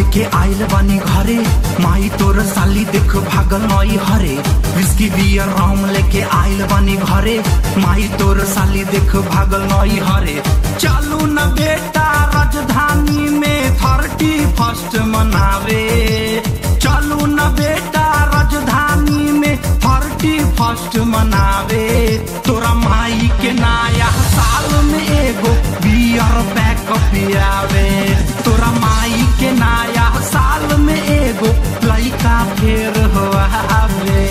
लेके आइल बानी घरे माई तोर साली देख भागल नई हरे विस्की बियर राम लेके आइल बानी घरे माई तोर साली देख भागल नई हरे चलू न बेटा राजधानी में थर्टी फर्स्ट मनावे चलू न बेटा राजधानी में थर्टी फर्स्ट मनावे तोरा माई के नया साल में एगो बियर पैक पियावे तोरा माई के नया साल में एगो लइका फेर हो आवे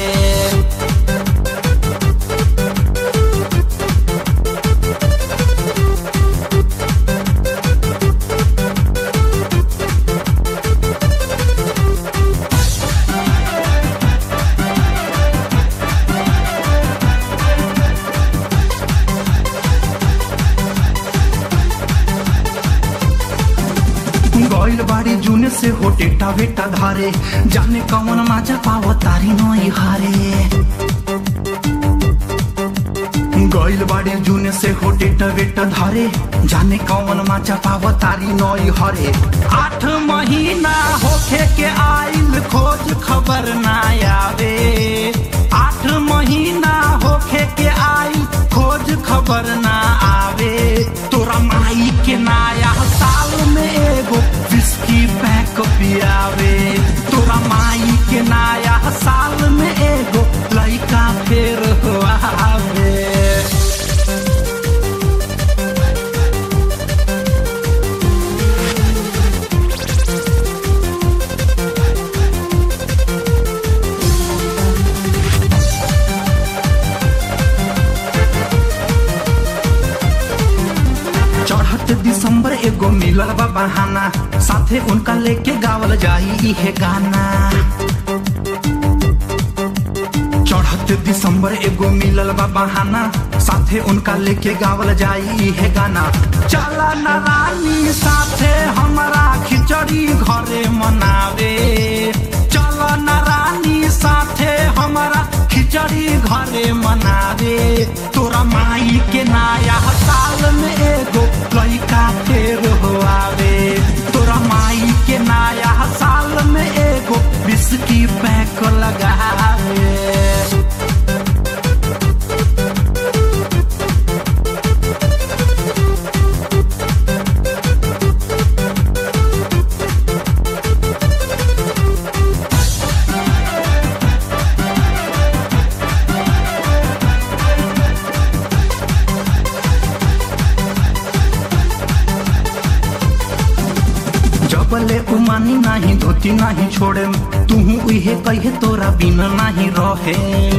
गइल बाड़ी जून से हो टेटा बेटा धारे जाने कौन माजा पाव तारी नई हारे गइल बाड़ी जून से हो टेटा बेटा धारे जाने कौन माजा पाव तारी नई हरे आठ महीना होखे के आइल खोज खबर ना आवे आठ महीना होखे के आइल खोज खबर ना आवे तोरा माई के नया साल में एगो विस्की पैक पियावे तोरा माई के नया साल में एगो लइका फेर हो आवे चढ़त दिसंबर एगो मिलल बा बहाना साथे उनका लेके गावल जाई इहे गाना चढ़त दिसंबर एगो मिलल बा बहाना साथे उनका लेके गावल जाई इहे गाना चला न रानी साथे हमरा खिचड़ी घरे मनावे चला न रानी साथे हमरा खिचड़ी घरे मनावे तोरा माई के नया साल में एगो लइका फेर हो आवे तोरा माई के नया साल में एगो बिस्की पैक लगावे जबले उमानी नाही धोती नाही छोड़े तुहू उहे कहे तोरा बिना नाही रहे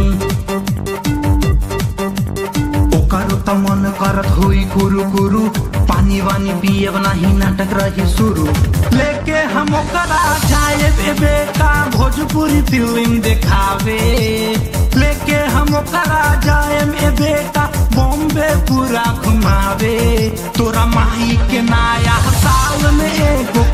ओकर त मन करत होई कुरु कुरु पानी वानी पियब नाही नाटक रही शुरू लेके हम ओकरा जाए बे बेटा भोजपुरी फिल्म देखावे लेके हम ओकरा जाए में बेटा बॉम्बे पूरा घुमावे तोरा माई के नया साल में एगो